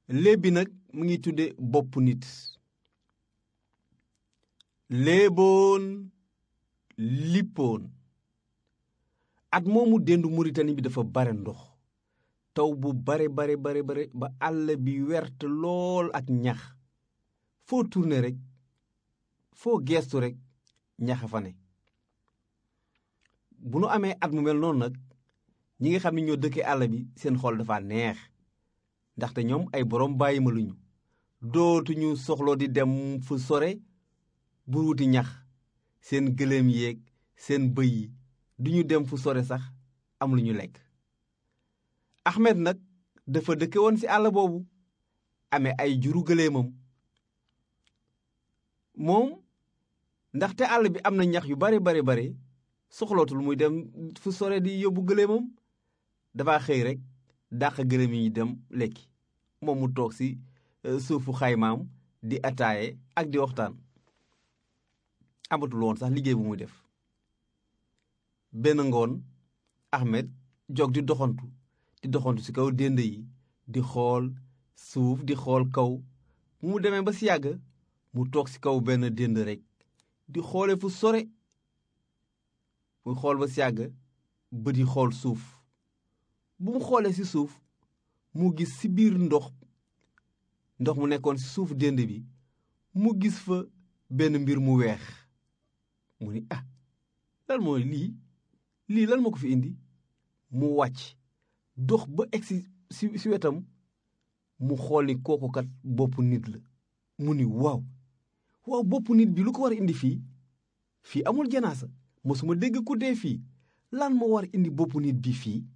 léeb bi nag mu ngi tudde bopp nit léeboon lippoon at moomu dendu Muritani bi dafa bare ndox taw bu bare bare bare bare ba àll bi wert lool ak ñax foo tourné rek foo geestu rek ñaxa fa ne bu nu amee at mu mel noonu nag ñi nga xam ne ñoo dëkkee àll bi seen xol dafa neex ndaxte ñoom ay borom bàyyi ma luñu dootuñu soxloo di dem fu sore bu wuti ñax seen gëléem yeeg seen bëy yi duñu dem fu sore sax am lu ñu lekk Ahmed nag dafa dëkke woon ci àll boobu amee ay juru gëléemam moom ndaxte àll bi am na ñax yu bare bare bare soxlootul muy dem fu sore di yóbbu gëléemam dafa xëy rek dàq gëléem yi ñu dem lekki moom mu toog ci suufu xaymaam di ataaye ak di waxtaan amatul woon sax liggéey bu muy def benn ngoon Ahmed jog di doxantu di doxantu ci kaw dénd yi di xool suuf di xool kaw mu demee ba ci yàgg mu toog ci kaw benn dénd rekk di xoole fu sore muy xool ba ci yàgg bët yi xool suuf bu mu xoolee ci suuf mu gis ci biir ndox ndox mu nekkoon ci suuf dénd bi mu gis fa benn mbir mu weex mu ni ah lan mooy lii lii lan moo ko fi indi mu wàcc dox ba egsi ci ci wetam mu xool ni kooku kat boppu nit la mu ni waaw waaw boppu nit bi lu ko war a indi fii fii amul janaasa mosuma dégg ku dee fii lan moo war indi boppu nit bi fii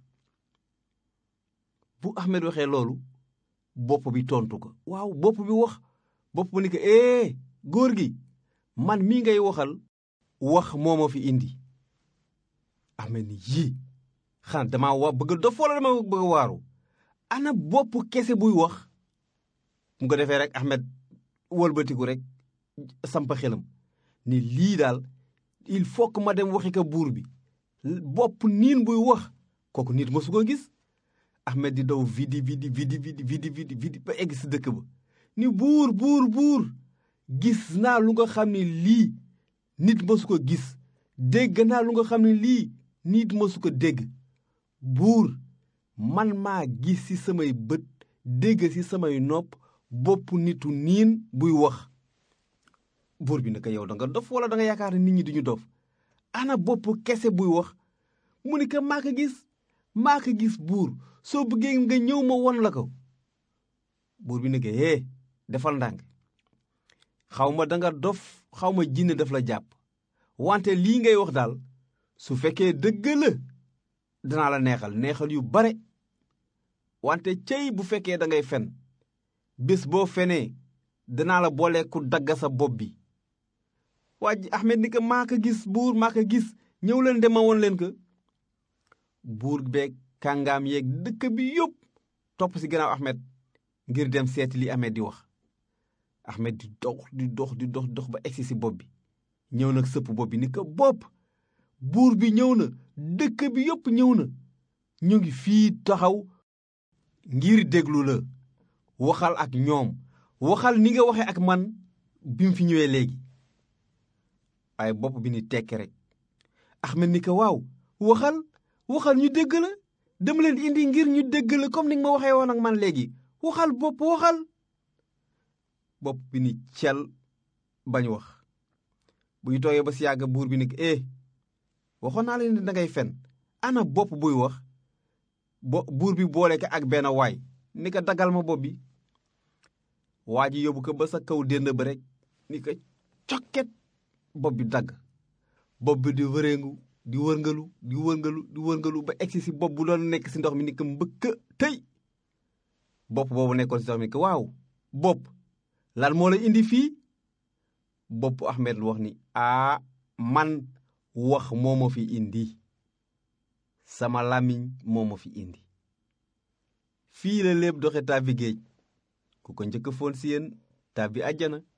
bu Ahmed waxee loolu bopp bi tontu ko waaw bopp bi wax bopp bi ni ko ee góor gi man mii ngay waxal wax moo ma fi indi Ahmed ni yii xanaa dama wa bëgg dof wala dama bëgg waaru ana bopp kese buy wax mu ko defee rek Ahmed wëlbatiku rek samp xelam ni lii daal il faut que ma dem waxi ko buur bi bopp niin buy wax kooku nit mosu ko gis Ahmed di daw vidi vidi vidi vidi vidi vidi vidi ba egg si dëkk ba ni buur buur buur gis naa lu nga xam ne lii nit mosu ko gis dégg naa lu nga xam ne lii nit mosu ko dégg buur man maa gis ci samay bët dégg ci samay nopp bopp nitu niin buy wax buur bi naka yow da nga dof wala da nga yaakaar ne nit ñi duñu dof ana bopp kese buy wax mu ni ko maa ko gis maa ko gis buur soo bëggee nga ñëw ma won la ko buur bi ne ko hee defal ndànk xaw ma danga dof xaw ma jinne daf la jàpp wante lii ngay wax daal su fekkee dëgg la danaa la neexal neexal yu bare wante cey bu fekkee da ngay fen bés boo fenee danaa la boole ku dagg sa bopp bi waa ji Ahmed ni ko maa ko gis buur maa ko gis ñëw leen dema woon leen ko buur beeg kàngaam yeeg dëkk bi yëpp topp ci gannaaw Ahmed ngir dem seeti li Ahmed di wax Ahmed di dox di dox di dox dox ba egsi ci bopp bi ñëw nag sëpp bopp bi ni ko bopp buur bi ñëw na dëkk bi yëpp ñëw na ñu ngi fii taxaw ngir déglu la waxal ak ñoom waxal ni nga waxe ak man bi mu fi ñëwee léegi waaye bopp bi ni tekki rek Ahmed ni ko waaw waxal waxal ñu dégg la dama leen indi ngir ñu dégg la comme ni nga ma waxee woon ak man léegi waxal bopp waxal bopp bi ni cel bañ wax bu ñu toogee ba si yàgg buur bi ni eh waxoon naa leen da ngay fen ana bopp buy wax bo buur bi boole ko ak benn waay ni ko dagal ma bopp bi waa ji yóbbu ko ba sa kaw dénd ba rek ni ko cokket bopp bi dagg bopp bi di wëreegu di wërngalu di wërngalu di wërngalu ba egsi si bopp bu doon nekk si ndox mi ni ko mbëkk tëy bopp boobu nekkoon si ndox mi ni ko waaw bopp lan moo la indi fii bopp Ahmed lu wax ni aa man wax moo ma fi indi sama làmmiñ moo ma fi indi fii la lépp doxe tàbbi géej ku ko njëkk foon si yéen tàbbi àjjana